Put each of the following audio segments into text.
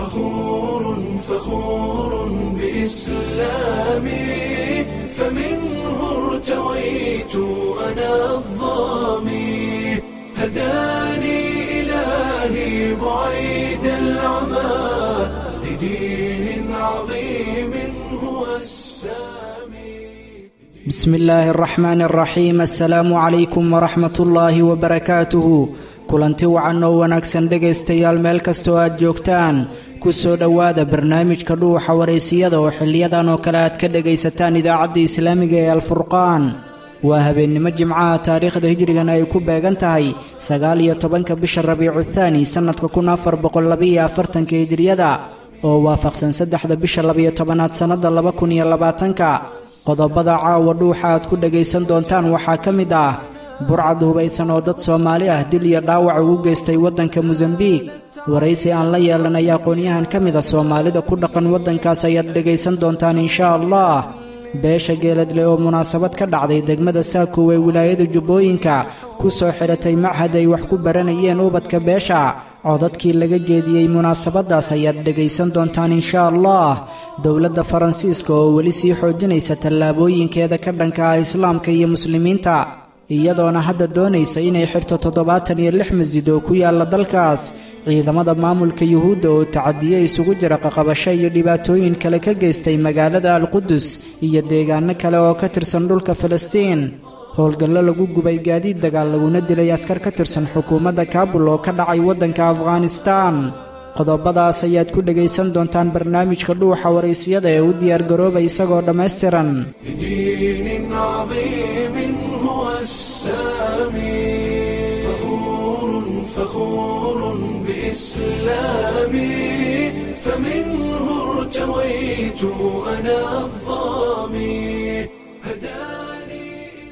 فخور فخور بإسلامي فمنه ارتويت أنا الظامي هداني إلهي بعيد العمى لدين عظيم هو السامي بسم الله الرحمن الرحيم السلaamu calaykum waraxmat ullaahi wabarakaatuhu kulanti wacan oo wanaagsan dhegaystayaal meel kastoo aad joogtaan ku soo dhowaada barnaamijka dhuuxa waraysiyada oo xiliyadan oo kale aad ka dhegaysataan idaacadda islaamiga ee alfurqaan waa habeennimo jimcaha taariikhda hijrigana ay ku beegan tahay sagaal iyo tobanka bisha rabiicu thaani sannadka kun afar boqollabiiyo afartanka hijriyada oo waafaqsan saddexda bisha labiyo tobanaad sannadda laba kun iyo labaatanka qodobada caawa dhuuxa aad ku dhegaysan doontaan waxaa ka mid ah burcad hubaysan oo dad soomaali ah dil iyo dhaawac ugu geystay waddanka mosambiik waraysi aan la yeelanay aqoon-yahan ka mid a soomaalida ku dhaqan waddankaas ayaad dhegaysan doontaan inshaa allah beesha geeladle oo munaasabad ka dhacday degmada saakow ee wilaayada jubbooyinka ku soo xidhatay machad ay wax ku baranayeen ubadka beesha codadkii laga jeediyey munaasabaddaas ayaad dhegaysan doontaan inshaa allah dowladda faransiiska oo weli sii xoojinaysa tallaabooyinkeeda ka dhanka ah islaamka iyo muslimiinta iyadoona hadda doonaysa inay xirto toddobaatan iyo lix masjid oo ku yaalla dalkaas ciidamada maamulka yuhuudda oo tacadiye isugu jira qaqabasho iyo dhibaatooyin kale ka geystay magaalada alqudus iyo deegaano kale oo ka tirsan dhulka falastiin howlgallo lagu gubay gaadiid dagaal laguna dilay askar ka tirsan xukuumadda kaabul oo ka dhacay waddanka afghanistaan qodobadaas ayaad ku dhegaysan doontaan barnaamijka dhuuxa waraysiyada ee u diyaargarooba isagoo dhammaystiran لدين عظيم هو السامي فخور فخور بإسلامي فمنه ارتويت أنا الظامي هداني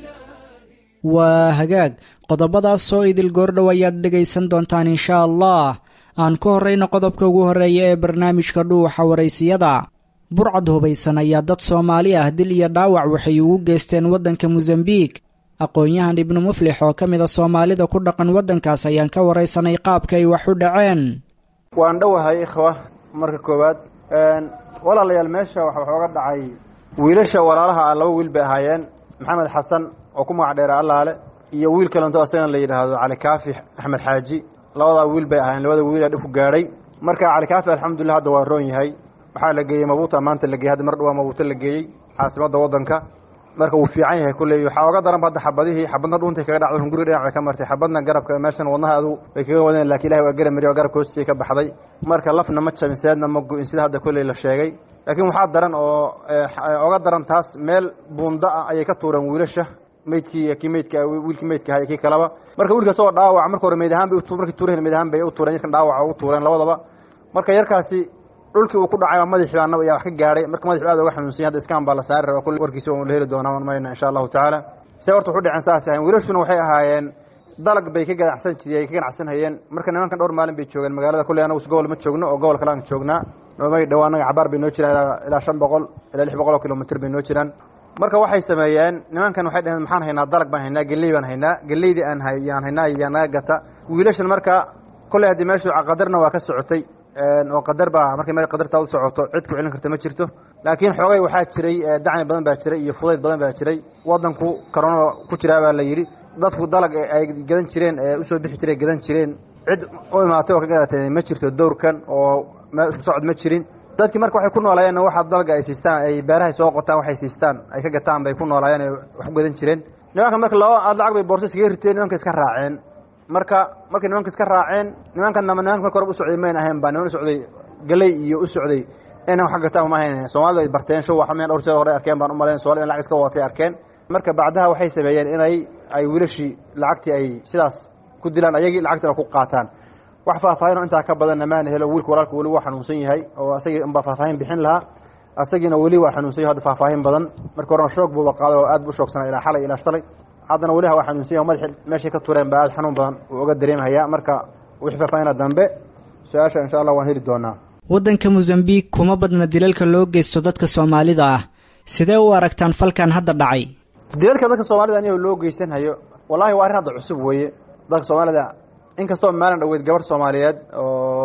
waa hagaag qodobadaas oo idil goordhow ayaad dhegaysan doontaan inshaa allah aan ku horrayno qodobka ugu horreeya ee barnaamijka dhuuxa waraysiyada burcad hubaysan ayaa dad soomaali ah dil iyo dhaawac waxay ugu geysteen waddanka mosambiik aqoon-yahan ibnu muflix oo ka mid a soomaalida ku dhaqan waddankaas ayaan ka waraysanay qaabka ay wax u dhaceen waan dhowahay ikhwa marka koowaad walaalayaal meesha waxa waxooga dhacay wiilasha walaalaha ah laba wiil bay ahaayeen maxamed xasan oo ku magac dheera allaale iyo wiil kalento asagana la yidhaahdo cali kaafi axmed xaaji labadaa wiil bay ahaayeen labada wiil aa dhib ku gaadhay marka cali kaafi alxamdulillah hadda waa roon yahay waxaa la geeyey mabuuta maanta la geeyey hadda mar dhawaa mabuuta la geeyey caasimadda waddanka marka wuu fiican yahay kulley waxaa oga daranba hadda xabadihii xabadna dhuuntay kaga dhacday hunguri dhinac bay ka martay xabadna garabka meeshan wadnaha adu bay kaga wadeen lakin ilahi waa gara mariy oo garabka hoostiisay ka baxday marka lafna ma jabin seedna ma go-in sida hadda kulley la sheegay laakiin waxaa daran oo oga daran taas meel buunda ah ayay ka tuureen wiilasha meydkii kii meydka wiilkii meydka ahay kii kaleba marka wiilka isagoo dhaawac marka hore meyd ahaan bay markii tuureen meyd ahaan bay u tuureen yarkan dhaawaca ugu tuureen labadaba marka yarkaasi dhulkii uu ku dhacay madaxii baa nab ayaa wax ka gaadhay marka madaxu aad uga xanuunsanya hadda iskaan baa la saari raba kulle warkiisa waan la heli doonaa man mayna insha allahu tacaala see horta waxu dhaceen saas ahayn wiilashuna waxay ahaayeen dalag bay ka ganacsan jireen ka ganacsan hayeen marka nimankan dhowr maalin bay joogeen magaalada kulley anagu gobol ma joogno oo gobol kale aan joognaa noomay dhawaa anaga cabaar bay noo jiraan ilaa shan boqol ilaa lix boqol oo kilomitr bay noo jiraan marka waxay sameeyeen nimankan waxay dhaheen maxaan haynaa dalag baan haynaa geley baan haynaa geleydii aan yaan haynaa yaa naga gata wiilashan marka kolley haddii meeshu qadarna waa ka socotay oo qadar baa markay meel qadartaa u socoto cid ku celin karta ma jirto laakiin xoogay waxaa jiray dacni badan baa jiray iyo fudayd badan baa jiray waddanku corona ku jiraa baa la yidhi dadku dalag ay gadan jireen ee usoo bixi jiray gadan jireen cid u imaatay oo ka gadatay ma jirto dowrkan oo meel isku socod ma jirin dadkii marka waxay ku noolaayeen waxa dalga ay siistaan ay beerahay soo qotaan waxay siistaan ay ka gataan bay ku noolaayeen ay wax u gadan jireen nimanka marka laba aad lacag bay boorsa iskaga riteen nimanka iska raaceen marka markay nimanka iska raaceen nimankanama nimanka marka horeba u socday mayn ahayn ba niman u socday galey iyo u socday inay wax ka gataan ma ahayn soomaalida ay barteen show waxa meen dhowr jeer hore arkeen baan u malayn soomaalida in lacag iska wadatay arkeen marka bacdaha waxay sameeyeen inay ay wiilashii lacagtii ay sidaas ku dilaan ayagii lacagtina ku qaataan wax faahfaahinoo intaa ka badanna maana helo wiilka walaalka weli waa xanuunsan yahay oo asagii unbaa faahfaahin bixin lahaa asagiina weli waa xanuunsan yahay hadda faahfaahin badan marka horena shoog buuba qaaday oo aad bu shoogsanaa ilaa xalay ilaa shalay haddana weliha waa xanuunsan yahay madaxi meeshay ka tureen baa aad xanuun badan uu oga dareemhayaa marka wixii faahfaahina dambe su-aasha insha allah waan heli doonaa waddanka mosambiik kuma badna dilalka loo geysto dadka soomaalida ah sidee u aragtaan falkan hadda dhacay dilalka dadka soomaalida anigo loo geysanhayo wallahi waa arrin hadda cusub weeye dadka soomaalida inkastoo maalin dhaweyd gabadh soomaaliyeed oo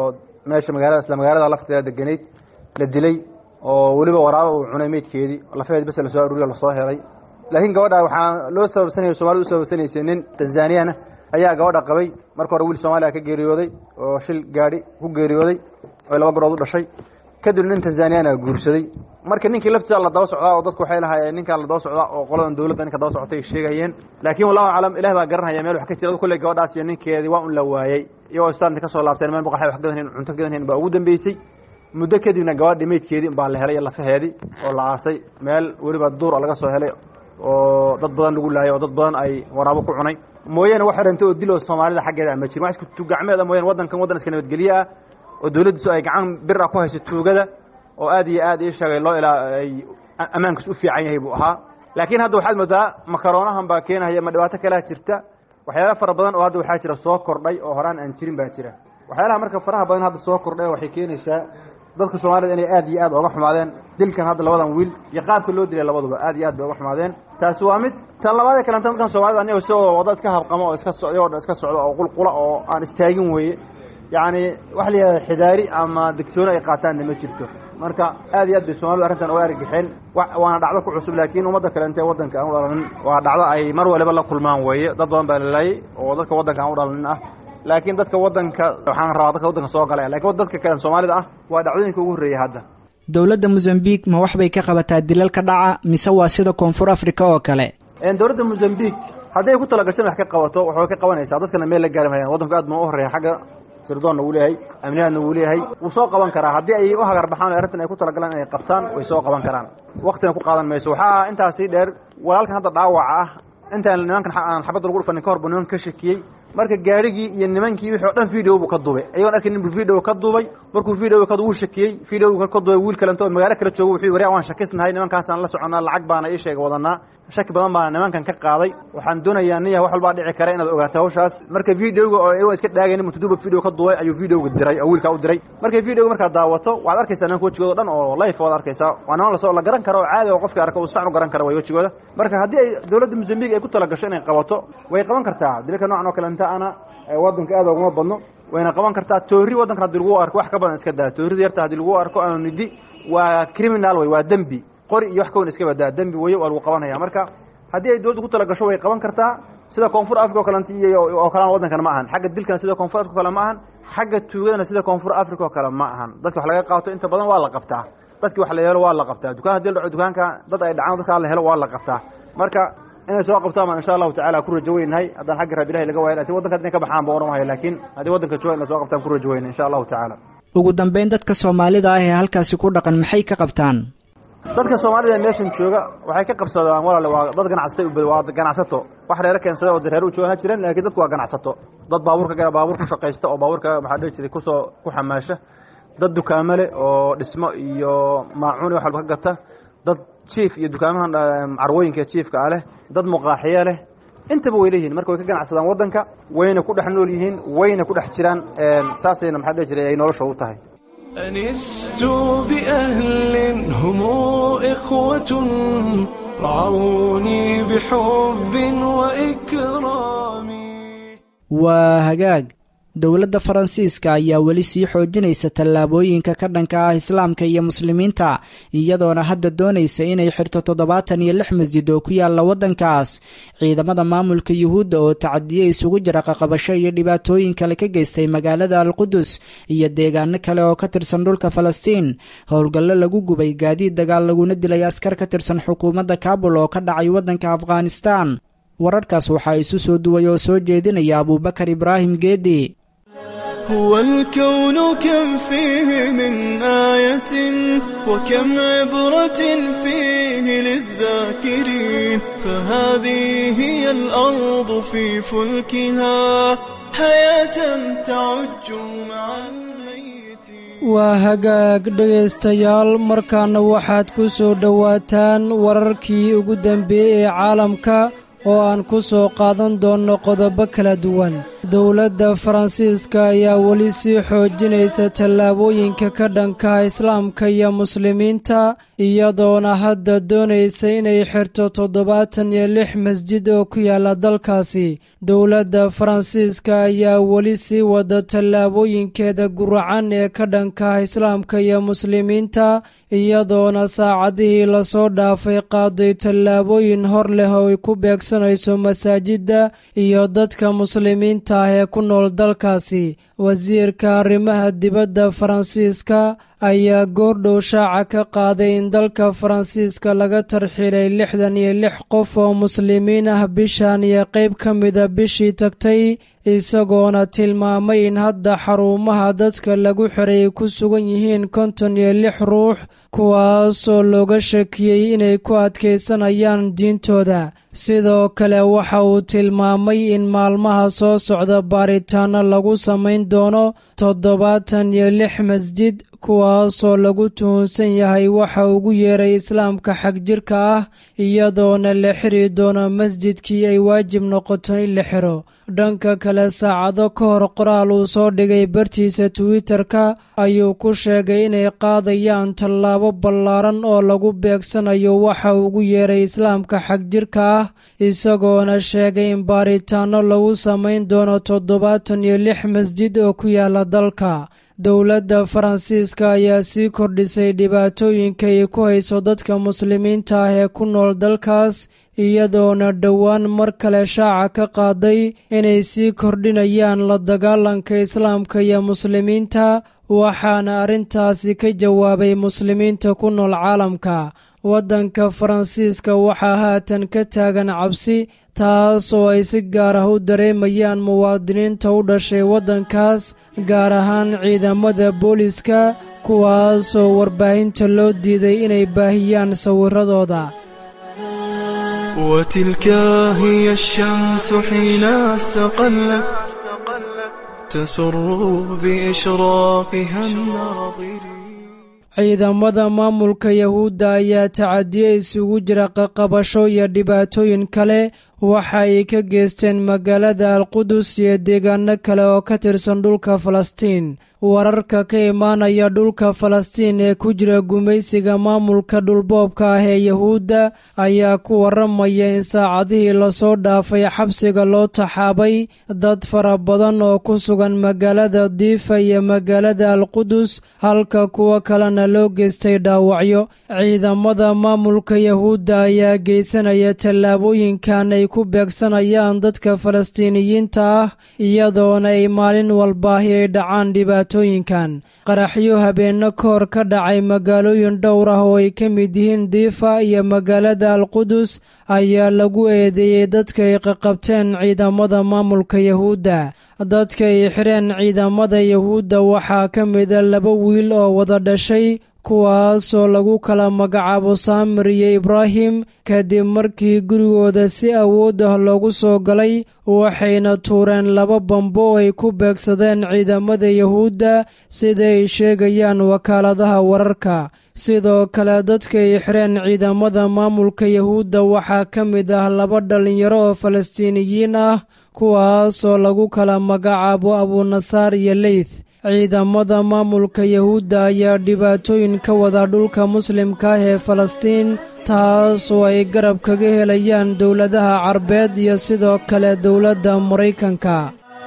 meesha magaalada isla magaalada lafteeda deganayd la dilay oo weliba waraaba uu cunay meydkeedii lafaheed bes lasoo aruuriyo lasoo helay laakiin gabadha waxaa loo sababsanaya somalida u sababsanaysay nin tanzaniyana ayaa gabadha qabay marka hore wiil soomaaliya ka geeriyooday oo shil gaadhi ku geeriyooday oy laba garood u dhashay kadib nin tanzaniyana guursaday marka ninkii laftiisa la daba socdaa oo dadku waxay lahaayeen ninkaan la daba socdaa oo qoladan dowladda ninka daba socotay sheegayeen laakiin wallahu aclam ilaah baa garanhaya meel wax ka jira kulley gabadhaas iyo ninkeedii waa un la waayey iyagoo istaanta ka soo laabteen meel baqaxay wax gadanhayn cunto gadanhayn baa ugu dambeysay muddo kadibna gabadhi meydkeedii baa la helay lafaheedii oo la aasay meel weliba duur laga soo helay oo dad badan lagu laayay oo dad badan ay waraabo ku cunay mooyaane wax xirantay oo diloo soomaalida xaggeeda ama jirin wax isku tugacmeeda mooyaane waddankan waddan iska nabadgelye ah oo dowladdiisu ay gacan bir ah ku hayso tuugada oo aad iyo aad ii sheegay loo ilaa ay ammaankiis u fiican yahay buu ahaa laakiin hadda waxaad moodaa makaroonahan baa keenaya ma dhibaato kalea jirta waxyaala fara badan oo hadda waxaa jira soo kordhay oo horaan aan jirin baa jira waxyaalaha marka faraha badan hadda soo kordhay waxay keenaysaa dadka soomaalida inay aad iyo aad oga xumaadeen dilkan hadda labadan wiil iyo qaabka loo dilay labaduba aad iyo aad bay oga xumaadeen taasi waa mid tan labaadee kalenta dadkan soomaalida anigo sidoo wadda iska habqamo oo iska socday oo iska socda oo qulqula oo aan istaagin weeye yacni waxa la yidhahda xidaari ama digtooni ay qaataanna ma jirto marka aad iyo aad bay soomalidu arrintan oga argixeen waana dhacdo ku cusub laakiin ummadda kale intee waddanka aan u dhalanin waa dhacdo ay mar waliba la kulmaan weeye dad badan baa lalaayay oo dadka waddanka aan u dhalanin ah laakiin dadka waddanka waxaan rabaa dadka waddanka soo galaya lakin dadka kale soomaalida ah waa dhacdooyinka ugu horreeyay hadda dowladda mosambiq ma wax bay ka qabataa dilal ka dhaca mise waa sida koonfur africa oo kale dowladda mosambiq hadday ku talagashan wax ka qabato waxbay ka qabanaysaa dadkana meel la gaari mahayaan waddanku aad ma u horreeya xagga sirdoonna wuu leeyahay amniyaadna wuu leeyahay wuu soo qaban karaa haddii ay u hagar baxaan o arrintan ay ku talagalaan inay qabtaan way soo qaban karaan waktina ku qaadan mayso waxaa intaasii dheer walaalkan hadda dhaawaca ah intaan nimankan aan xabadda lagu dhufanin ka hor buu nimanka ka shakiyey marka gaarigii iyo nimankii wixii o dhan video buu ka duubay ayagoon arkin nin buu video ka duubay markuu video ka wuu shakiyey video ka duubay wiil kalento oo magaalo kala joogo wuxuu waryaa waan shakisnahay nimankaasaan la soconnaa lacag baana ii sheega wadanaa shaki badan baana nimankan ka qaaday waxaan doonayaa niya wax walbaa dhici kara inaad ogaato hawshaas marka videoga oo iyagoo iska dhaagaynin mutuduba video ka duubay ayuu videoga diray oo wiilkaa u diray marka videoga markaad daawato waxaad arkaysaa nimanka wejigooda dhan oo life waad arkaysaa waa niman lasoo la garan karo oo caadi oo qofka arka uu sax u garan kara way wejigooda marka haddii ay dowladda mosambiq ay ku talagasho inay qabato way qaban kartaa dilka noocan oo kalenta ana waddanka aad oguma badno wayna qaban kartaa toori waddankan haddii lagu arko wax ka badan iska daa toorida yarta haddii lagu arko ama nidi waa criminal wey waa dembi qori iyo wax ka wan iska badaa dembi weye waa lagu qabanaya marka haddii ay dowladda ku talagasho way qaban kartaa sida koonfur africa oo kalent iyo oo kalena waddankan ma ahan xagga dilkana sida koonfur africa o kale ma ahan xagga tuugadana sida koonfur africa oo kale ma ahan dadka wax laga qaato inta badan waa la qabtaa dadki wax la helo waa la qabtaa dukaan hadii la dhaco dukaanka dad ay dhacaan dadkaa la helo waa la qabtaa marka inay soo qabtaan baan insha allahu tacala ku rajo weynahay haddaan xagga raab ilahi laga waaya lakin waddanka inay ka baxaan ba ohan wahay laakiin haddii waddanka jooga inay soo qabtaan ku rajo weyna insha allahu tacaala ugu dambeyn dadka soomaalida ah ee halkaasi ku dhaqan maxay ka qabtaan dadka soomaalida ee meeshan jooga waxay ka qabsadaan walaale waa dad ganacsatay ubad waa ganacsato wax reero keensada oo reer u joogan ha jireen laakiin dadku waa ganacsato dad baabuurka baabuur ku shaqaysta oo baabuurka maxaa dhihi jiray kusoo ku xamaasha dad dukaamo leh oo dhismo iyo maacuun iyo wax walba ka gata dad jiif iyo dukaamahan carwooyinka jiifka ah leh dad muqaaxiye leh intaba way leeyihin marka way ka ganacsadaan waddanka wayna ku dhex nool yihiin wayna ku dhex jiraan saasayna maxaa dhihi jiray ay nolosha u tahay أنست بأهل هم إخوة رعوني بحب وإكرام waa hagaag dowladda faransiiska ayaa weli sii xoojinaysa tallaabooyinka ka dhanka ah islaamka iyo muslimiinta iyadoona hadda doonaysa inay xirto toddobaatan iyo lix masjid oo ku yaalla waddankaas ciidamada maamulka yuhuudda oo tacadiye isugu jira qaqabasho iyo dhibaatooyin kale ka geystay magaalada alqudus iyo deegaano kale oo ka tirsan dhulka falastiin howlgallo lagu gubay gaadiid dagaal laguna dilay askar ka tirsan xukuumadda kaabul oo ka dhacay waddanka afghanistan wararkaas waxaa isu soo duway oo soo jeedinaya abuubakar ibraahim geedi هو الكون كم فيه من آية وكم عبرة فيه للذاكرين فهذه هي الأرض في فلكها حياة تعج مع الميتين waa hagaag dhegaystayaal markaana waxaad ku soo dhowaataan wararkii ugu dambeeyey ee caalamka oo aan ku soo qaadan doonno qodobo kala duwan dowladda faransiiska ayaa weli sii xoojinaysa tallaabooyinka ka dhankaha islaamka iyo muslimiinta iyadoona hadda doonaysa inay xirto toddobaatan iyo lix masjid oo ku yaala dalkaasi dowladda faransiiska ayaa weli sii wada tallaabooyinkeeda guracan ee ka dhankaha islaamka iyo muslimiinta iyadoona saacadihii lasoo dhaafay qaaday tallaabooyin hor leh oo ay ku beegsanayso masaajidda iyo dadka muslimiinta ah ee ku nool dalkaasi wasiirka arrimaha dibadda faransiiska ayaa goordhow shaaca ka qaaday in dalka faransiiska laga tarxilay lixdan iyo lix qof oo muslimiin ah bishan iyo qayb ka mida bishii tagtay isagoona tilmaamay in hadda xarumaha dadka lagu xiray ay ku sugan yihiin konton iyo lix ruux kuwaasoo looga shakiyey inay ku adkaysanayaan diintooda sidoo kale waxa uu tilmaamay in maalmaha soo socda baaritaano lagu samayn doono toddobaatan iyo lix masjid kuwaasoo lagu tuhunsan yahay waxa ugu yeeray islaamka xagjirka ah iyadoona la xiri doono masjidkii ay waajib noqoto in la xiro dhanka kale saacado ka hor qoraal uu soo dhigay bartiisa twitter-ka ayuu ku sheegay inay qaadayaan tallaabo ballaaran oo lagu beegsanayo waxa ugu yeeray islaamka xagjirka ah isagoona sheegay in baaritaano lagu samayn doono toddobaatan iyo lix masjid oo ku yaala dalka dowladda faransiiska ayaa sii kordhisay dhibaatooyinka ay ku hayso dadka muslimiinta ah ee ku nool dalkaas iyadoona dhowaan mar kale shaaca ka qaaday inay sii kordhinayaan la dagaalanka islaamka iyo muslimiinta waxaana arrintaasi ka jawaabay muslimiinta ku nool caalamka waddanka faransiiska waxaa haatan ka taagan cabsi taas oo ay si gaar ah u dareemayaan muwaadiniinta u dhashay waddankaas gaar ahaan ciidamada booliska kuwaasoo warbaahinta loo diiday inay baahiyaan sawiradooda وتلك هي الشمس حين استقلت تسر بإشراقها الناظرين ciidamada maamulka yahuudda ayaa tacadiye isugu jira qaqabasho iyo dhibaatooyin kale waxa ay ka geysteen magaalada alqudus iyo deegaano kale oo ka tirsan dhulka falastiin wararka ka imaanaya dhulka falastiin ee ku jira gumaysiga maamulka dhulboobka ah ee yahuudda ayaa ku waramaya in saacadihii lasoo dhaafay xabsiga loo taxaabay dad fara badan oo ku sugan magaalada diifa iyo magaalada alqudus halka kuwo kalena loo geystay dhaawacyo ciidamada maamulka yahuudda ayaa geysanaya tallaabooyinkan ay ku beegsanayaan dadka falastiiniyiinta ah iyadoona ay maalin walbaahi ay dhacaan dhibaatooyinkan qaraxyo habeenno ka hor ka dhacay magaalooyin dhowr ah oo ay ka mid yihiin diifa iyo magaalada alqudus ayaa lagu eedeeyey dadka ay qaqabteen ciidamada maamulka yahuudda dadka ay xireen ciidamada yahuudda waxaa ka mida laba wiil oo wada dhashay kuwaasoo lagu kala magacaabo saamir iyo ibraahim kadib markii gurigooda si awood ah loogu soo galay waxayna tuureen laba bambo oo ay ku beegsadeen ciidamada yahuudda sida ay sheegayaan wakaaladaha wararka sidoo kale dadka ay xireen ciidamada maamulka yahuudda waxaa ka mid ah laba dhallinyaro oo falastiiniyiin ah kuwaasoo lagu kala magacaabo abuunasaar iyo leyth ciidamada maamulka yahuudda ayaa dhibaatooyin ka wada dhulka muslimka ah ee falastiin taas oo ay garab kaga helayaan dowladaha carbeed iyo sidoo kale dowladda maraykanka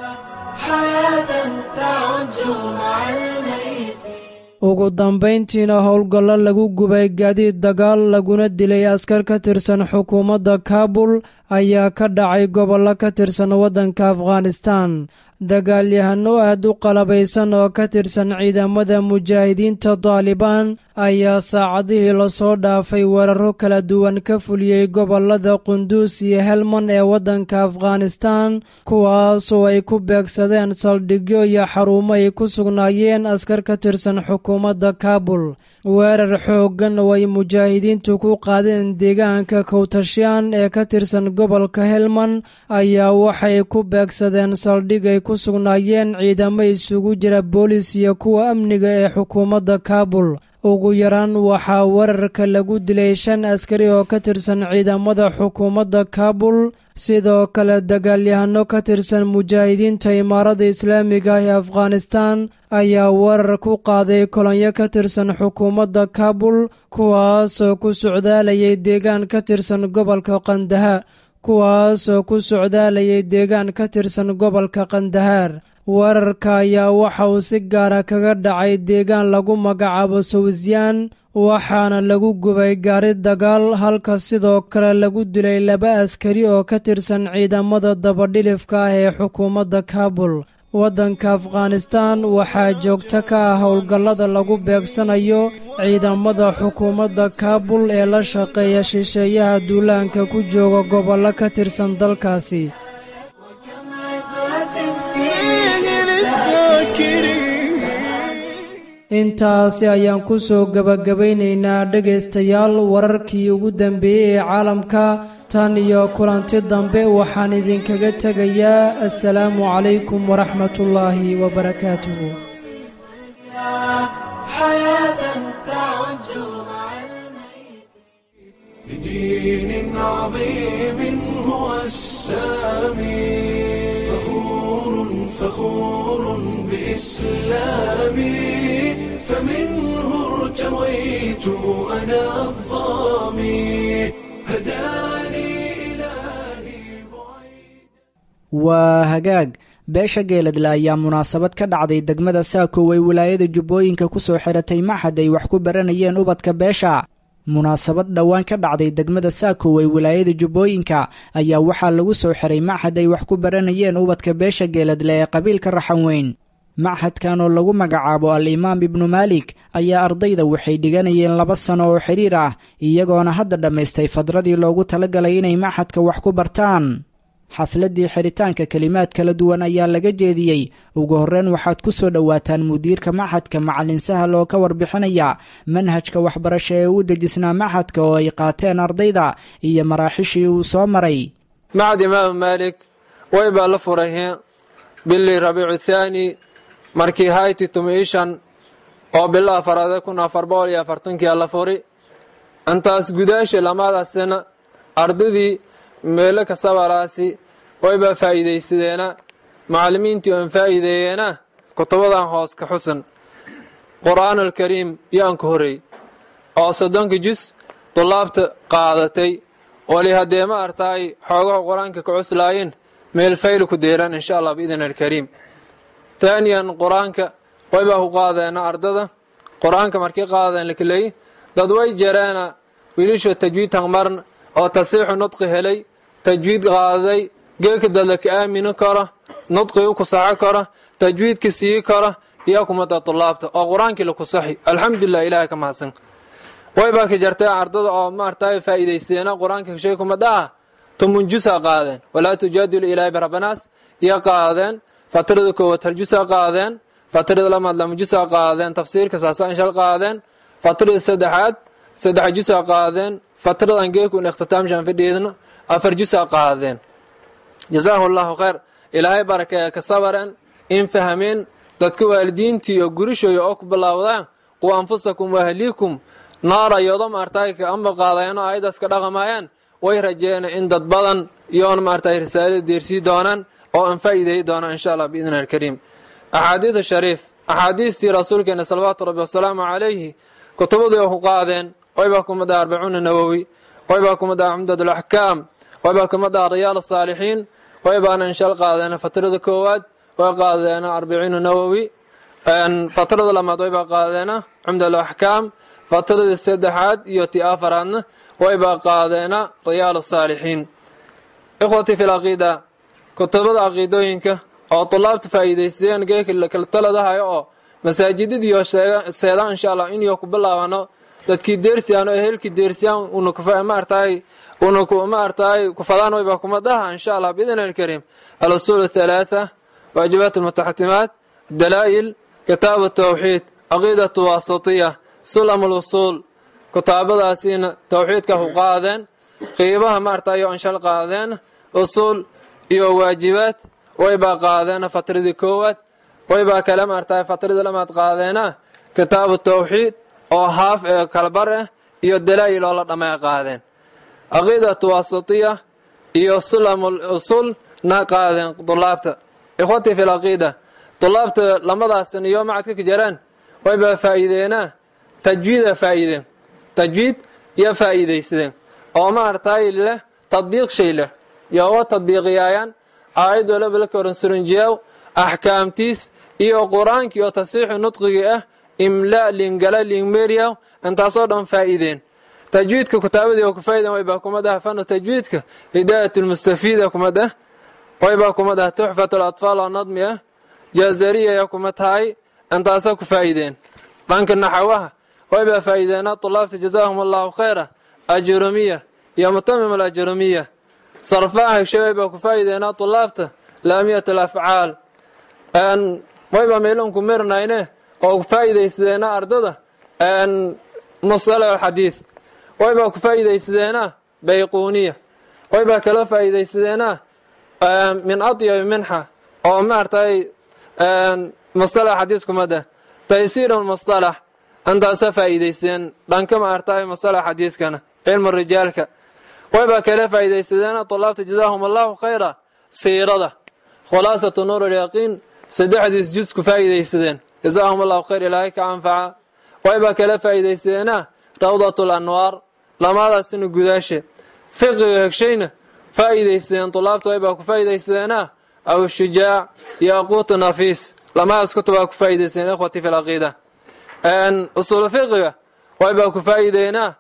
ugu dambayntiina howlgallo lagu gubay gaadiid dagaal laguna dilay askar ka tirsan xukuumadda kaabul ayaa ka dhacay gobollo ka tirsan waddanka afghanistan dagaalyahano aad u qalabaysan oo ka tirsan ciidamada mujaahidiinta daalibaan ayaa saacadihii lasoo dhaafay weeraro kala duwan ka fuliyey gobolada qunduus iyo helman ee waddanka afghanistan kuwaasoo ay ku beegsadeen saldhigyo iyo xarumo ay ku sugnaayeen askar ka tirsan xukuumadda kaabul weerar xooggan oo ay mujaahidiintu ku qaadeen deegaanka kowtashyaan ee ka tirsan gobolka helman ayaa waxay ku beegsadeen saldhig ay ku sugnaayeen ciidamo isugu jira boolis iyo kuwa amniga ee xukuumadda kaabul ugu yaraan waxaa weerarka lagu dilay shan askari oo ka tirsan ciidamada xukuumadda kaabul sidoo kale dagaalyahano ka tirsan mujaahidiinta imaarada islaamiga ah ee afghanistan ayaa weerar ku qaaday kolonyo ka tirsan xukuumadda kaabul kuwaasoo ku socdaalayay deegaan ka tirsan gobolka qandaha kuwaasoo ku socdaalayay deegaan ka tirsan gobolka qandahaar weerarka ayaa waxa uu si gaara kaga dhacay deegaan lagu magacaabo sawsiyaan waxaana lagu gubay gaari dagaal halka sidoo kale lagu dilay laba askari oo ka tirsan ciidamada dabadhilifka ah ee xukuumadda kaabul waddanka afghanistan waxaa joogto ka ah howlgallada lagu beegsanayo ciidamada xukuumadda kaabul ee la shaqeeya shisheeyaha duulaanka ku jooga gobollo ka tirsan dalkaasi intaasi ayaan ku soo gebagabaynaynaa dhegaystayaal wararkii ugu dambeeyey ee caalamka tan iyo kulanti dambe waxaan idinkaga tegayaa assalaamu calaykum waraxmatullaahi wabarakaatuhu بدين عظيم هو السامي فخور فخور بإسلامي فمنه ارتويت أنا الظامي هداني إلهي بعيد waa hagaag beesha geeladle ayaa munaasabad ka dhacday degmada saako ay wilaayada jubbooyinka ku soo xiratay maxad ay wax ku baranayeen ubadka beesha munaasabad dhowaan ka dhacday degmada saako ay wilaayada jubbooyinka ayaa waxaa lagu soo xiray maxad ay wax ku baranayeen ubadka beesha geeladle ee qabiilka raxan weyn maxadkan oo lagu magacaabo al-imaam ibnu maalik ayaa ardayda waxay dhiganayeen laba sano oo xidhiir ah iyagoona hadda dhammaystay fadradii loogu talagalay inay maxadka wax ku bartaan xafladdii xiritaanka kelimaad kala duwan ayaa laga jeediyey ugu horreyn waxaad ku soo dhowaataan mudiirka maxadka macalin sahal oo ka warbixinaya manhajka waxbarasho ee u dejisnaa maxadka oo ay qaateen ardayda iyo maraaxishii uu soo maray macad imaamu maalik way baa la furay bilii rabiicu thaani markii hayti tumiishan oo bilo afaraade kun afar boqol iyo afartankii la furi intaas gudaasha lamaadaasina ardaydii meelo kasabaraasi waybaa faa'iidaysadeena macallimiintii oon faa'iideeyeena kutubadan hoos ka xusan qur'aanulkariim yaan ka horey oo soddonka jus dulaabta qaadatay wali haddee ma artaay xoogaha qur-aanka ka cuslaayeen meel fayl ku deeraan insha allah biidn alkariim taaniyan qur-aanka waybaa ku qaadeena ardada qur-aanka markii qaadeen lakeley dad way jareena wiilisho tajwiid hangmarn oo tasiixu nudqi helay tajwiid qaaday geeka dadla ka aamini karo nudqi u kusaxo karo tajwiidka sii karo iyo kumada tulaabta oo qur-aankii la kusaxi alxamdulilah ilahay ka mahadsan waybaa ka jartay ardada oo maartay faa'iidaysteena qur-aanka shay kumada ah tumunjusa qaadeen walaa tujaadilu ilaahay barabanaas iyo qaadeen fatirada koowaad haljusa qaadeen fatirada lamaad lamajusa qaadeen tafsiirka saasaan shal qaadeen fatirada saddexaad saddex jusa qaadeen fatradan geekun ikhtitaamshaan fadhiidno afar jusa qaadeen jasaahu allahu khayr ilaahay barakeeya ka sabareen in fahmeen dadka waalidiintii iyo gurishooya oo ku bilaawdaan qu anfusakum waahliikum naara yodo maartay ka amba qaadayanoo ayadaas ka dhaqamaayaan way rajeena in dad badan iyoona maartay risaalada deersii doonaan oo aan faa'iideey doonaan insha allah biidni alkariim axaadiida shariif axaadiistii rasuulkeena salawaatu rabbi wasalaamu calayhi kutubadii oo ku qaadeen waybaa kumid ah arbacuuna nawowi waybaa kumid ah cumdadulaxkaam waybaa kumid ah riyaal asaalixiin waybaana inshal qaadeena fatrada koowaad way qaadeena arbiciina nawowi fatrada lamaad waybaa qaadeena cumdalaxkaam fatrada saddexaad iyo ti afaraadna waybaa qaadeena riyaal asaalixiin ikhwatii fi laqiida kutubada caqiidooyinka oo tulaabta faa'iidaysteen geekala taladahayo oo masaajidadiyo seedaan insha allah inyo ku bilaabano dadkii deersiyaan oo ehelkii deersiyaan unmaartaay una maartaay kufadaan wayba kumadaha insha allah biidn alkariim alusuul athalaatha waajibaat almutaxatimaat dalaa'il kitaab tawxiid caqiidatu wasatiya sulam alwusuul kutaabadaasiina tawxiidka ku qaadeen qiibaha maartaay oo anshal qaadeen usuul iyo waajibaad waybaa qaadeena fatradii koowaad waybaa kale maartaay fatradii lamaad qaadeena kitaabu tawxiid oo haaf ee kalbar ah iyo dalaa'il oo la dhamay qaadeen caqiidatu wasatiya iyo sulamul usul na qaadeen dulaabta ikhwatii fi lcaqiida dulaabta lamadaasn iyo macadka ka jaraan wayba faa'iideenaa tajwiida faa'iideen tajwiid iyo faa'iidaysadeen oo maartay leh tadbiiq shay leh yoga tadbiiqiyaayaan aayad walaba la koran surunjiyaw axkaamtiis iyo qur-aankii oo tasiixu nudqigii ah imla lingala lingmeriyaw intaasoo dhan faa'iideen tajwiidka kutaabadii oo ku faa'iideen waybaa kumad ah fanu tajwiidka hidaayat lmustafiida kumad ah waybaa kumad ah tuxfat alatfaal oo nadmi ah jaazariya ayaa kuma tahay intaasa ku faa'iideen dhanka naxawaha waybaa faa'iideena tulaabta jazaahum allahu khayra ajurumiya iyo mutamim alajurumiya sarfaha hegshay waybaa ku faa'iideena tulaabta laamiyat alafcaal waybaa meelonku mirnayne oo ku faa'iidaysadeena ardada musalax alxadiid waybaa ku faa'iidaysadeena bayquuniya waybaa kala faa'iidaysadeena min adyabi minxa oo maartay mustalax xadiis kumada taysiir mustalax intaasa faa'iidaysteen dhanka maartay mustalax xadiiskana cilmu rijaalka waybaa kala faa'iidaysadeena tulaabta jazaahum allahu khayra siirada khulaasatu nuur alyaqiin saddexdiis juz ku faa'iidaysadeen jazaahum allahu khayr ilaahay ka anfaca waybaa kala faa'iidaysadeena rawdat lanwaar lamaadaasina gudaashe fiqiga hegshayna faa'iidaysadeen tulaabta waybaa ku faa'iidaysadeena aw shujaac yaquutu nafiis lamaadaas kutubaa ku faa'iidaysadeen ikhwati fi lcaqiida usuulu fiqiga waybaa ku faa'iideynaa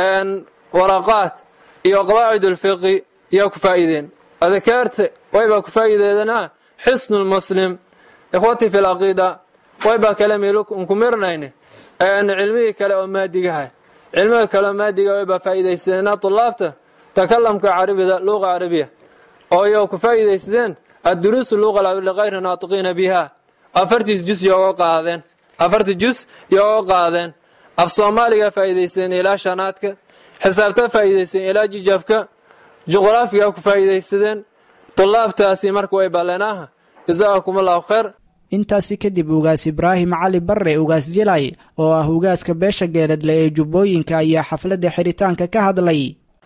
waraqaat iyo qawaacid ulfiqi yaa ku faa'iideen adkaarta waybaa ku faa'iideedanaa xisnu lmuslim ikhwati fi lcaqiida waybaa kale meelunku mirnayne cilmihii kale oo maadigaha cilmiga kale oo maadiga waybaa faa'iidaysadeenaa tulaabta takalamka carabida luqa carabiya oo yo ku faa'iidaysadeen adduruusu luqa ligayri naatiqiina biha afartiis jus yooga qaadeen afartii jus yooga qaadeen af soomaaliga faa'iidaysadeen ilaa shanaadka xisaabta faa'iidaysadeen ilaa jijabka juqraafiga ku faa'iidaysadeen tulaabtaasi marka way balleenaaha jazaakum allahu khayr intaasi kadib ugaas ibraahim cali barre ugaas jilay oo ah ugaaska beesha geeladle ee jubbooyinka ayaa xafladda xiritaanka ka hadlay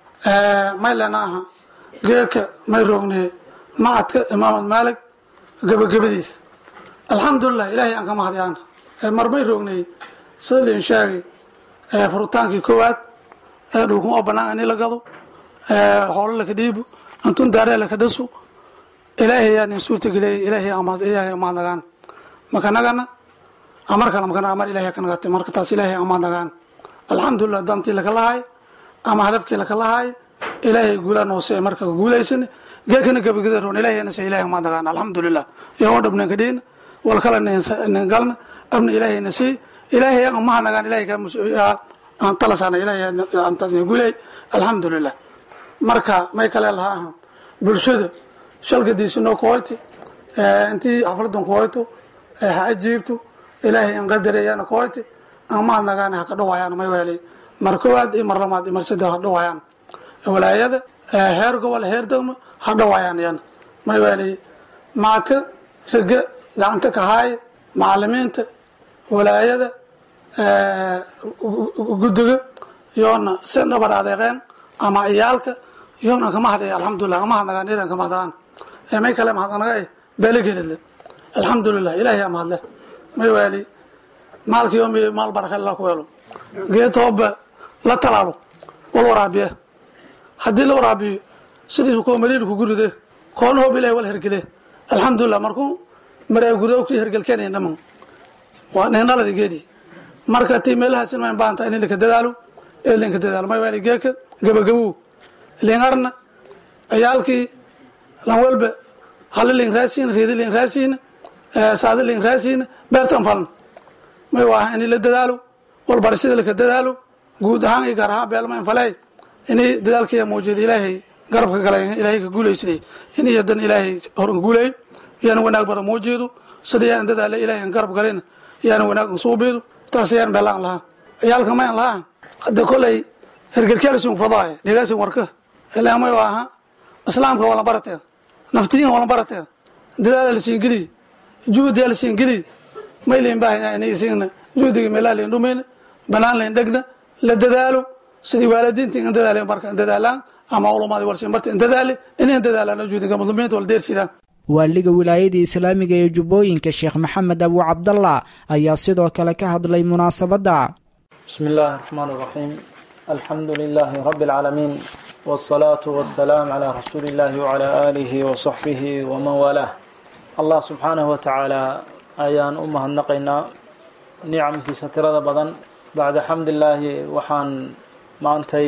maylena aha geeka may roogne macadka imaamad maalig gebagabadiisa alxamdulilah ilaahay aan ka mahadyaana mar may roognay sida liin sheegay furutaankii koowaad ee dhulkun oo bannaan ini la gado xoolo laka dhiibo antun daaree laka dhasu ilaahay yaa nin suurtageliyay ilaahay ilaahay amaadnagaan maka nagana amar kale makana amar ilaahay ka nagatay marka taas ilaahay amaadnagaan alxamdulilah dantii laka lahay ama hadafkii laka lahay ilaahay guulaa noose marka guulaysan geekana gabagada roon ilaahay nase ilaahay amaadnagaan alxamdulilah yoo dhabnen ka dhiina wal kale nin galna abna ilaahay nasi ilaahay amaadnagaan ilaahay aan talasana ilaahay antaas guulay alxamdulilah marka may kale lahaa ahan bulshada shalgadiisi noo kuhoyti intii xafladan kuhoyto ha ajiibto ilaahay an qadarayana kuhoyti amaad nagaan ha ka dhawaayaan may weeli mar koowaad iyo mar lamaad iyo mar saddex ha dhawaayaan walaayada heer gobol heer degmo ha dhawaayaan yan may weeli macadka rage gacanta ka haaya macalimiinta walaayada guddiga yoona si dhabar adeeqeen ama iyaalka yoona kama hadaya alxamdulilah kama hadnagaan idan kama hadnagaan may kale mahadnaga beelegeedle alxamdulilah ilaahay mahadle may waali maalka yoomi maal baraka la ku helo geed hooba la talaalo wal waraabiye haddii la waraabiyo sidiisu kuwa mariir ku guride koona hoob ilahay wal hergele alxamdulilah markuu maraa gudo kii hergelkeenaya dhaman waa neenaladi geedi marka tii meelahaas in baanta in linka dadaalo ee linka dadaalo may waali geeka gabagabow lingarna ciyaalkii lan walba hali lin raasiin riidi lin raasiin saadi lin raasiin beertan falna may waa in la dadaalo walbarashada laka dadaalo guud ahaan iyo gaar ahaan beelma in faley inay dadaalkaya muujida ilaahay garabka galay ilaahay ka guulaysaday in iyadan ilaahay horan guulay yaana wanaag badan muujido sida yaan dadaala ilaahay aan garab galayna yaana wanaag suubido taas yaan beelaan lahaa ciyaalka mayan lahaa hadda kolay hergelkeelsin fadaaya dhegaasin warka ilaa may waa aha islaamka wala baratee naftiyin wala baratee dadaala lasiin geliy juhdiya lasiin geliy may liin baahaya inay isiina juhdiga meelaa liin dhumayna banaan layn dhegna la dadaalo sidii waalidiinta in dadaale marka in dadaalaan ama ulumadii warsin barta in dadaale inayn dadaalaan juudinka muslimiinta wala deersidaan waaliga wilaayadii islaamiga ee jubbooyinka sheekh maxamed abu cabdallah ayaa sidoo kale ka hadlay munaasabadda بسم الله الرحمن الرحيم الحمد لله رب العالمين والصلاة والسلام على رسول الله وعلى آله وصحبه ومن والاه الله سبحانه وتعالى أيان أمها النقينا نعم كي سترد بدن بعد حمد الله وحان ما أنتي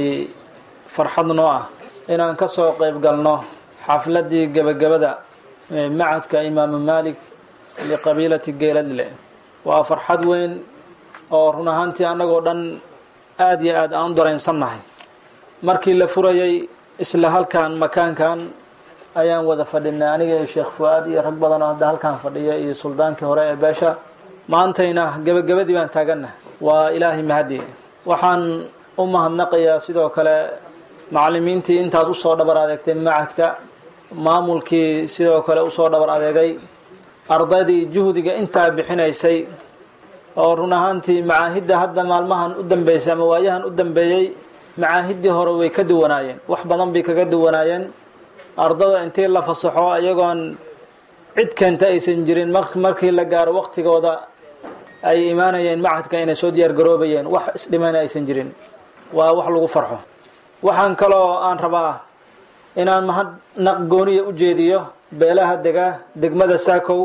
فرحضنا إن أنكسو قيب قلنا حفلتي قبل قبدا معدك إمام مالك لقبيلة قيلد وفرحد وين oo run ahaantii annagoo dhan aada iyo aad aan u dareensannahay markii la furayay isla halkan makaankan ayaan wada fadhinay aniga iyo sheekh fu-aad iyo rag badan oo hadda halkan fadhiya iyo suldaankii hore ee beesha maantayna gebagabadii baan taaganna waa ilaahay mahadi waxaan u mahadnaqayaa sidoo kale macalimiintii intaas usoo dhabar adeegtay macadka maamulkii sidoo kale usoo dhabar adeegay ardaydii juhdiga intaa bixinaysay oo run ahaantii macaahidda hadda maalmahan u dambeysay ama waayahan u dambeeyey macaahiddii hore way ka duwanaayeen wax badan bay kaga duwanaayeen ardada intii la fasaxo iyagoon cid keenta aysan jirin markii la gaaro waqtigooda ay imaanayeen macadka inay soo diyaar garoobayeen wax isdhimana aysan jirin waa wax lagu farxo waxaan kaloo aan rabaa inaan mahadnaq gooniya u jeediyo beelaha dega degmada saakow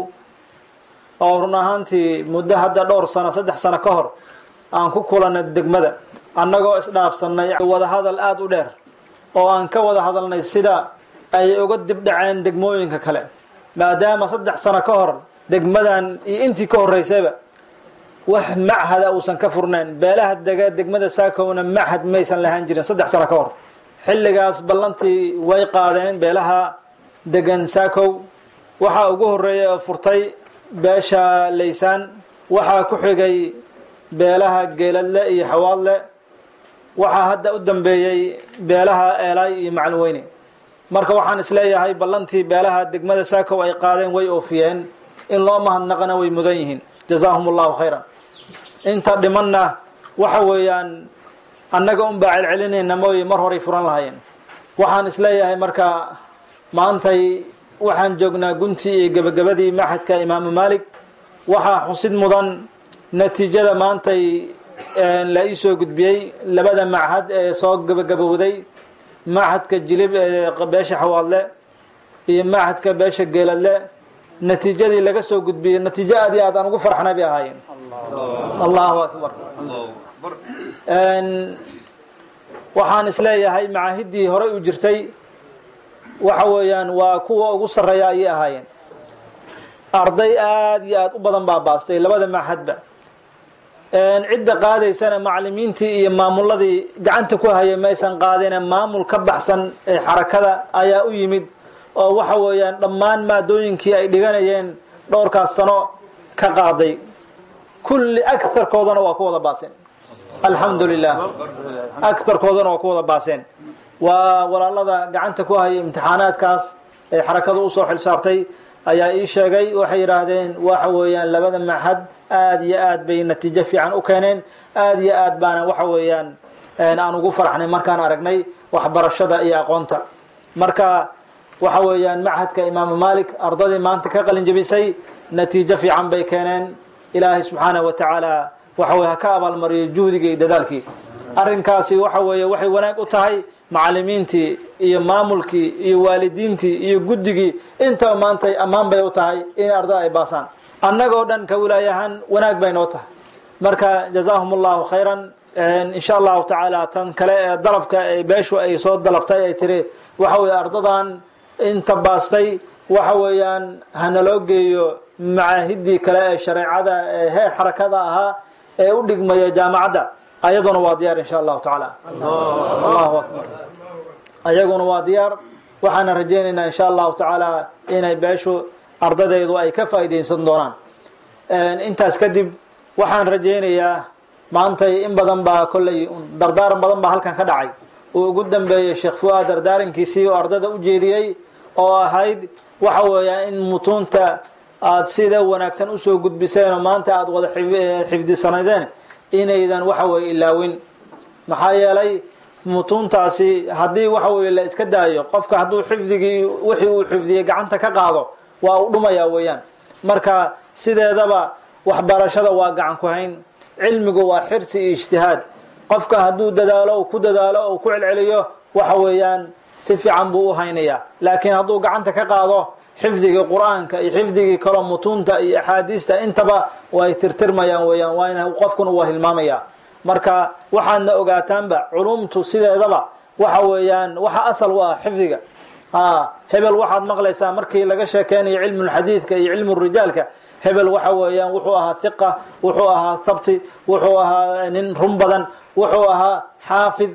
oo run ahaantii muddo hadda dhowr sano saddex sano ka hor aan ku kulanay degmada annagoo isdhaafsannay wadahadal aada u dheer oo aan ka wada hadalnay sida ay uga dibdhaceen degmooyinka kale maadaama saddex sano ka hor degmadan iyo intii ka horreysayba wax machada uusan ka furnayn beelaha dega degmada saakowna machad maysan lahaan jirin saddex sano ka hor xilligaas ballantii way qaadeen beelaha degan saakow waxaa ugu horreeyay oo furtay beesha laysaan waxaa ku xigay beelaha geeladle iyo xawaadle waxaa hadda u dambeeyey beelaha eelay iyo macalin weyne marka waxaan isleeyahay ballantii beelaha degmada saakow ay qaadeen way oofiyeen in loo mahadnaqana way mudan yihiin jazaahum allahu khayran inta dhimanna waxa weeyaan annaga unbaa celcelinayna mooye mar horay furan lahaayeen waxaan isleeyahay marka maantay waxaan joognaa guntii iyo gebagabadii maxadka imaamu maalik waxaa xusid mudan natiijada maantay la ii soo gudbiyey labada machad ee soo gebagabowday machadka jilib ee beesha xawaadle iyo machadka beesha geeladle natiijadii laga soo gudbiyey natiijo aad iyo aad aan ugu farxnay bay ahaayeen allahu akbar waxaan isleeyahay macaahiddii horey u jirtay waxa weeyaan waa kuwa ugu sarreeya ayay ahaayeen arday aada iyo aada u badan baa baastay labada maxadba cidda qaadaysana macalimiintii iyo maamuladii gacanta ku hayay maysan qaadine maamul ka baxsan ee xarakada ayaa u yimid oo waxa weeyaan dhammaan maadooyinkii ay dhiganayeen dhowrkaas sano ka qaaday kulli agarkoodana waa ku wada baaseen alxamdu lilah agarkoodana waa ku wada baaseen waa walaalada gacanta ku hayay imtixaanaadkaas ee xarakadu usoo xil saartay ayaa ii sheegay waxay yidhaahdeen waxa weeyaan labada maxad aada iyo aad bay natiijo fiican u keeneen aada iyo aad baana waxa weeyaan aan ugu faraxnay markaan aragnay waxbarashada iyo aqoonta marka waxa weeyaan machadka imaamu malik ardadii maanta ka qalin jebisay natiijo fiican bay keeneen ilaahay subxaanahu wa tacaala waxa weye ha ka abaalmariyo juhdigii iyo dadaalkii arrinkaasi waxa weeye waxay wanaag u tahay macalimiintii iyo maamulkii iyo waalidiintii iyo guddigii intaba maantay ammaan bay u tahay in ardada ay baasaan annagoo dhan ka wilaayahaan wanaag bay noo tahay marka jazaahum allahu khayran insha allahu tacaala tan kale ee dalabka ee beeshu ay soo dalabtay ay tiri waxa weye ardadan inta baastay waxa weeyaan hanaloo geeyo macaahidii kale ee shareecada ee heer xarakada ahaa ee u dhigmaya jaamacadda ayaduna waa diyaar insha allahu tacaala allahu akbar ayaguna waa diyaar waxaana rajaynaynaa insha allahu tacaala inay beeshu ardadeedu ay ka faa'iidaysan doonaan intaas kadib waxaan rajaynayaa maantay in badan baa kolley dardaaran badan baa halkan ka dhacay uu ugu dambeeyey sheekh fuaad dardaarankiisii oo ardada u jeediyey oo ahayd waxa weeyaa in mutuunta aada sida wanaagsan usoo gudbiseen oo maanta aada wada xifdisanadeen inaydan waxa weye ilaawin maxaa yeelay mutuuntaasi haddii waxa weye la iska daayo qofka hadduu xifdigii wixii uu xifdiyey gacanta ka qaado waa u dhumaya weeyaan marka sideedaba waxbarashada waa gacan ku hayn cilmigu waa xirsi iyo ijtihaad qofka hadduu dadaalo ku dadaalo oo ku celceliyo waxa weeyaan si fiican buu u haynayaa laakiin hadduu gacanta ka qaado xifdigii qur-aanka iyo xifdigii kaloo mutuunta iyo axaadiista intaba way tirtirmayaan weeyaan waa ina qofkuna waa hilmaamaya marka waxaadna ogaataanba culumtu sideedaba waxa weeyaan waxa asal u ah xifdiga hebel waxaad maqlaysaa markii laga sheekeynayo cilmulxadiidka iyo cilmurijaalka hebel waxa weeyaan wuxuu ahaa hiqa wuxuu ahaa thabti wuxuu ahaa nin run badan wuxuu ahaa xaafid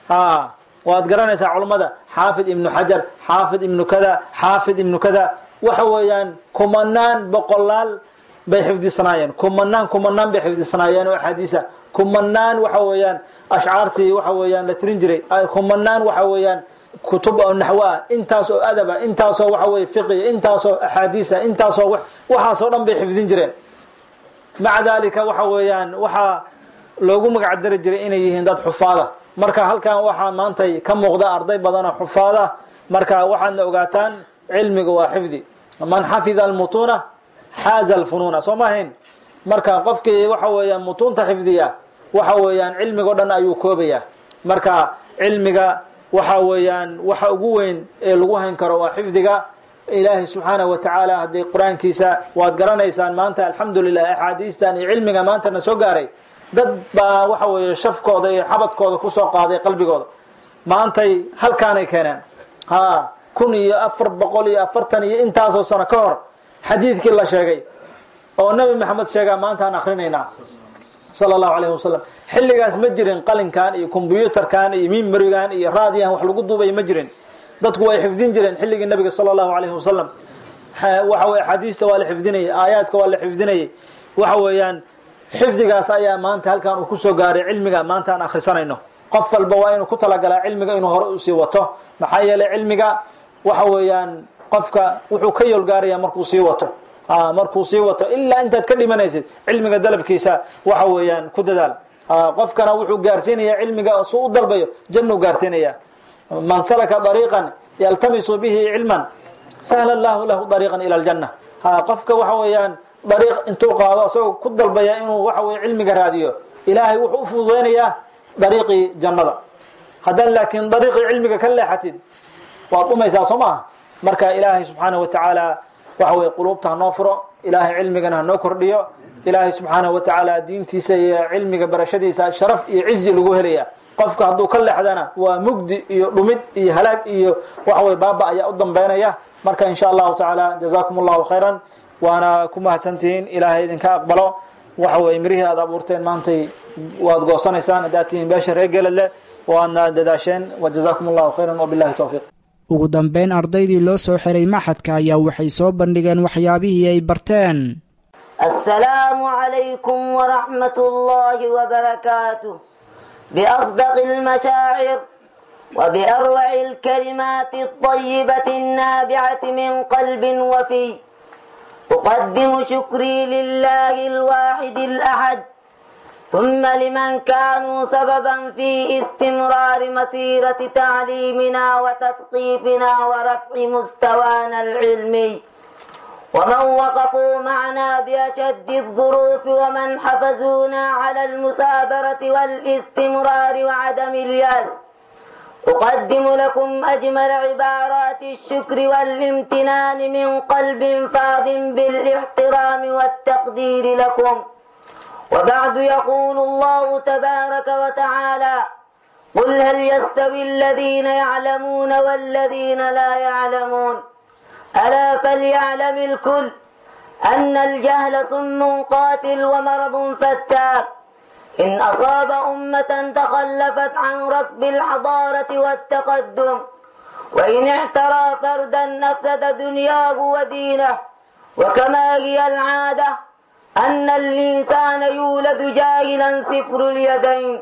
waad garanaysaa culummada xaafid ibnu xajar xaafid ibnu kada xaafid ibnu kada waxa weeyaan kumanaan boqolaal bay xifdisanaayeen kumanaan kumanaan bay xifdisanaayeen oo axaadiisa kumanaan waxa weeyaan ashcaartii waxa weeyaan la tirin jiray kumanaan waxa weeyaan kutub oo naxwo ah intaas oo adaba intaasoo waxa weye fiqiya intaasoo axaadiisa intaasoo waxaasoo dhan bay xifdin jireen maca dalika waxa weeyaan waxaa loogu magac dari jiray inay yihiin dad xufaada marka halkan waxaa maantay ka muuqda arday badanoo xufaada marka waxaadna ogaataan cilmiga waa xifdi man xafida almutuuna xaaza alfunuuna soo ma ahayn marka qofkii waxa weeyaan mutuunta xifdiya waxa weeyaan cilmigo dhan ayuu koobaya marka cilmiga waxa weeyaan waxa ugu weyn ee lagu hayn karo waa xifdiga ilaahay subxaanahu wa tacaala haddii qur-aankiisa waad garanaysaan maanta alxamdulilah axaadiistan iyo cilmiga maantana soo gaaray dad baa waxa weeye shafkooda iyo xabadkooda kusoo qaaday qalbigooda maantay halkaanay keeneen ha kun iyo afar boqol iyo afartan iyo intaasoo sano ka hor xadiidkii la sheegay oo nabi maxamed sheegaa maanta aan akrinaynaa sala allahu alayhi wasalam xilligaas ma jirin qalinkan iyo kombyuutarkan iyo mimarigan iyo raadiyan wax lagu duubay ma jirin dadku way xifdin jireen xilligii nabiga sala allahu alayhi wasalam waxa weye axaadiista waa la xifdinayay aayaadka waa la xifdinayay waxa weeyaan xifdigaas ayaa maanta halkan uu kusoo gaaray cilmiga maanta aan akhrisanayno qof walba waa inuu ku talagalaa cilmiga inuu hore usii wato maxaa yeelay cilmiga waxa weeyaan qofka wuxuu ka yoolgaaraya markuu sii wato markuu sii wato ilaa intaad ka dhimanaysid cilmiga dalabkiisa waxa weeyaan ku dadaal qofkana wuxuu gaarsiinaya cilmiga suu u dalbayo jannuu gaarsiinaya man salaka dariiqan yaltamisu bihi cilman sahla allahu lahu dariiqan ila aljanna qofka waxa weeyaan dariiq intuu qaado asagoo ku dalbaya inuu waxa weye cilmiga raadiyo ilaahay wuxuu u fududeynayaa dariiqii jannada haddaad laakiin dariiqii cilmiga ka leexatid waad dhumaysaa soo maaha marka ilaahay subxaanahu wa tacaala waxa weye quluubta hanoo furo ilaahay cilmigana hanoo kordhiyo ilaahay subxaanahu wa tacaala diintiisa iyo cilmiga barashadiisa sharaf iyo cizi lagu helaya qofka hadduu ka leexdana waa mugdi iyo dhumid iyo halaag iyo waxa weye baaba ayaa u dambeynaya marka in sha allahu tacaala jazaakum allahu khayran waana ku mahadsantihiin ilaahay idinka aqbalo waxa weye mirihii aad abuurteen maantay waad goosanaysaan haddaad tihiin beesha reer geladle waadna dadaasheen wajazaakum allahu khayran wabillahi towfiiq ugu dambeyn ardaydii loo soo xiray maxadka ayaa waxay soo bandhigeen waxyaabihii ay barteen السلام عليكم ورحمة الله وبركاته بأصدق المشاعر وبأروع الكلمات الطيبة النابعة من قلب وفي أقدم شكري لله الواحد الأحد ثم لمن كانوا سببا في استمرار مسيرة تعليمنا وتثقيفنا ورفع مستوانا العلمي ومن وقفوا معنا بأشد الظروف ومن حفزونا على المثابرة والاستمرار وعدم اليأس أقدم لكم أجمل عبارات الشكر والامتنان من قلب فاض بالاحترام والتقدير لكم وبعد يقول الله تبارك وتعالى قل هل يستوي الذين يعلمون والذين لا يعلمون ألا فليعلم الكل أن الجهل سم قاتل ومرض فتاك إن أصاب أمة تخلفت عن ركب الحضارة والتقدم وإن اعترى فردا أفسد دنياه ودينه وكما هي العادة أن الإنسان يولد جاهلا صفر اليدين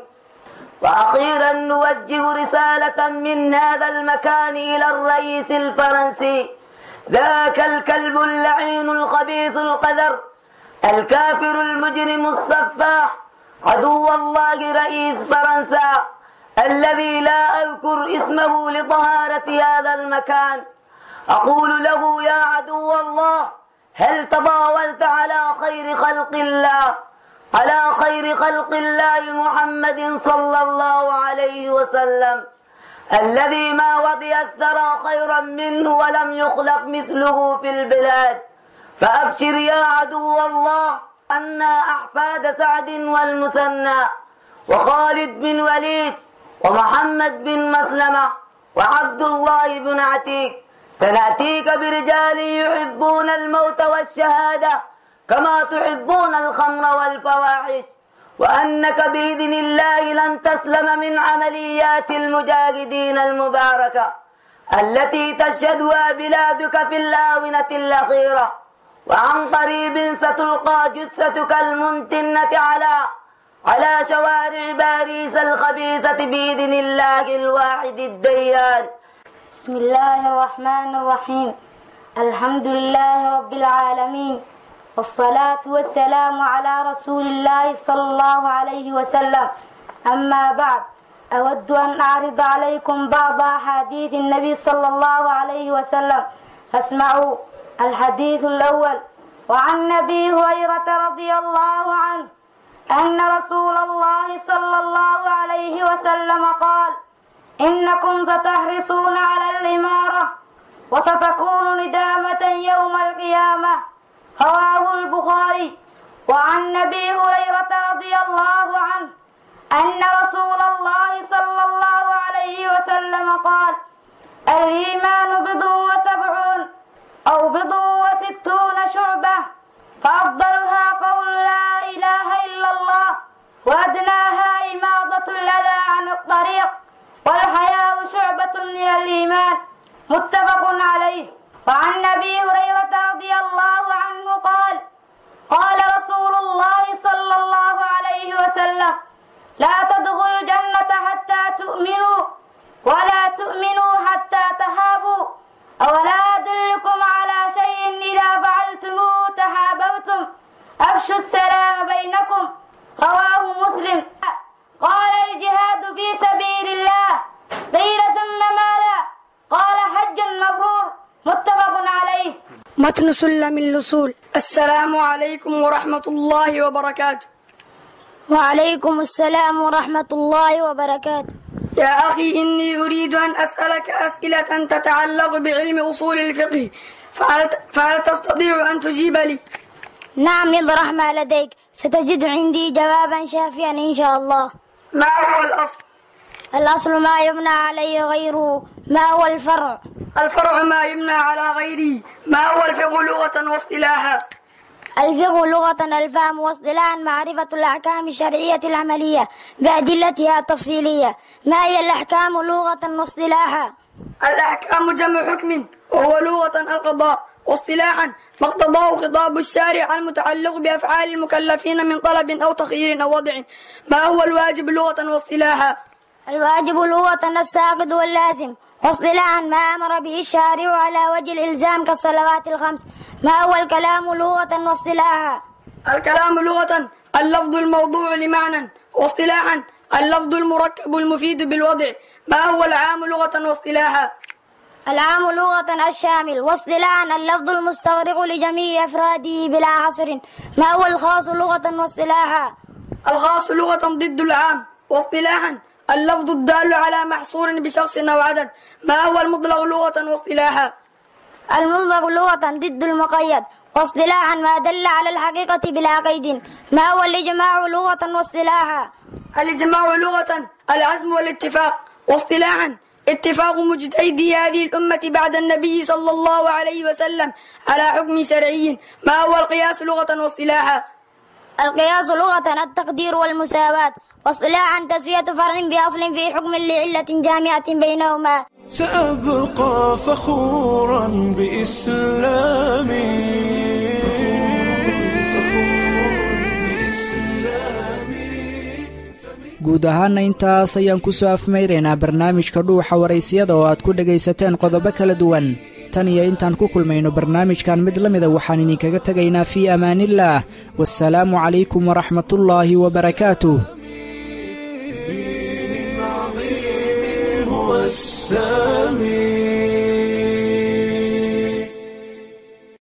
وأخيرا نوجه رسالة من هذا المكان إلى الرئيس الفرنسي ذاك الكلب اللعين الخبيث القذر الكافر المجرم السفاح عدو الله رئيس فرنسا الذي لا أذكر اسمه لطهارة هذا المكان أقول له يا عدو الله هل تطاولت على خير خلق الله على خير خلق الله محمد صلى الله عليه وسلم الذي ما وضي الثرى خيرا منه ولم يخلق مثله في البلاد فأبشر يا عدو الله أنا أحفاد سعد والمثنى وخالد بن وليد ومحمد بن مسلمة وعبد الله بن عتيق سنأتيك برجال يحبون الموت والشهادة كما تحبون الخمر والفواحش وأنك بإذن الله لن تسلم من عمليات المجاهدين المباركة التي تشهدها بلادك في الآونة الأخيرة وعن قريب ستلقى جثتك المنتنة على على شوارع باريس الخبيثة بإذن الله الواحد الديان بسم الله الرحمن الرحيم الحمد لله رب العالمين والصلاة والسلام على رسول الله صلى الله عليه وسلم أما بعد أود أن أعرض عليكم بعض أحاديث النبي صلى الله عليه وسلم فاسمعوا الحديث الأول وعن أبي هريرة رضي الله عنه أن رسول الله صلى الله عليه وسلم قال إنكم ستحرصون على الإمارة وستكون ندامة يوم القيامة رواه البخاري وعن أبي هريرة رضي الله عنه أن رسول الله صلى الله عليه وسلم قال الإيمان بضع وسبعون أو بضع وستون شعبة فأفضلها قول لا إله إلا الله وأدناها إماضة الأذى عن الطريق والحياء شعبة من الإيمان متفق عليه وعن أبي هريرة رضي الله عنه قال قال رسول الله صلى الله عليه وسلم لا تدخلوا الجنة حتى تؤمنوا ولا تؤمنوا حتى تهابوا أولا أدلكم على شيء إذا فعلتموه تحاببتم أفشوا السلام بينكم رواه مسلم قال الجهاد في سبيل الله قيل ثم ماذا قال حج مبرور متفق عليه متن سلم الوصول السلام عليكم ورحمة الله وبركاته وعليكم السلام ورحمة الله وبركاته يا أخي إني أريد أن أسألك أسئلة تتعلق بعلم أصول الفقه فهل, فهل تستطيع أن تجيب لي؟ نعم اطرح ما لديك ستجد عندي جوابا شافيا إن شاء الله ما هو الأصل؟ الأصل ما يبنى عليه غيره ما هو الفرع؟ الفرع ما يبنى على غيره ما هو الفقه لغة واصطلاحا؟ الفقه لغة الفهم واصطلاحا معرفة الأحكام الشرعية العملية بأدلتها التفصيلية ما هي الأحكام لغة واصطلاحا؟ الأحكام جمع حكم وهو لغة القضاء واصطلاحا ما اقتضاه خطاب الشارع المتعلق بأفعال المكلفين من طلب أو تخيير أو وضع ما هو الواجب لغة واصطلاحا الواجب لغة الساقط واللازم واصطلاحا ما أمر به الشارع على وجه الإلزام كالصلوات الخمس ما هو الكلام لغة واصطلاحا الكلام لغة اللفظ الموضوع لمعنى واصطلاحا اللفظ المركب المفيد بالوضع ما هو العام لغة واصطلاحا العام لغة الشامل واصطلاحا اللفظ المستغرق لجميع أفراده بلا حصر ما هو الخاص لغة واصطلاحا الخاص لغة ضد العام واصطلاحا اللفظ الدال على محصور بشخص أو عدد ما هو المطلق لغة واصطلاحا المطلق لغة ضد المقيد واصطلاحا ما دل على الحقيقة بلا قيد ما هو الإجماع لغة واصطلاحا الإجماع لغة العزم والاتفاق واصطلاحا اتفاق مجتهدي هذه الأمة بعد النبي صلى الله عليه وسلم على حكم شرعي ما هو القياس لغة واصطلاحا القياس لغة التقدير والمساواة واصطلاحا تسوية فرع بأصل في حكم لعلة جامعة بينهما سأبقى فخورا بإسلامي guud ahaana intaas ayaan ku soo afmayraynaa barnaamijka dhuuxa waraysyada oo aad ku dhegaysateen qodobo kala duwan tan iyo intaan ku kulmayno barnaamijkan mid la mida waxaan idinkaga tegaynaa fii amaaniillaah wasalaamu calaykum waraxmatullaahi wabarakaatuh هو السامي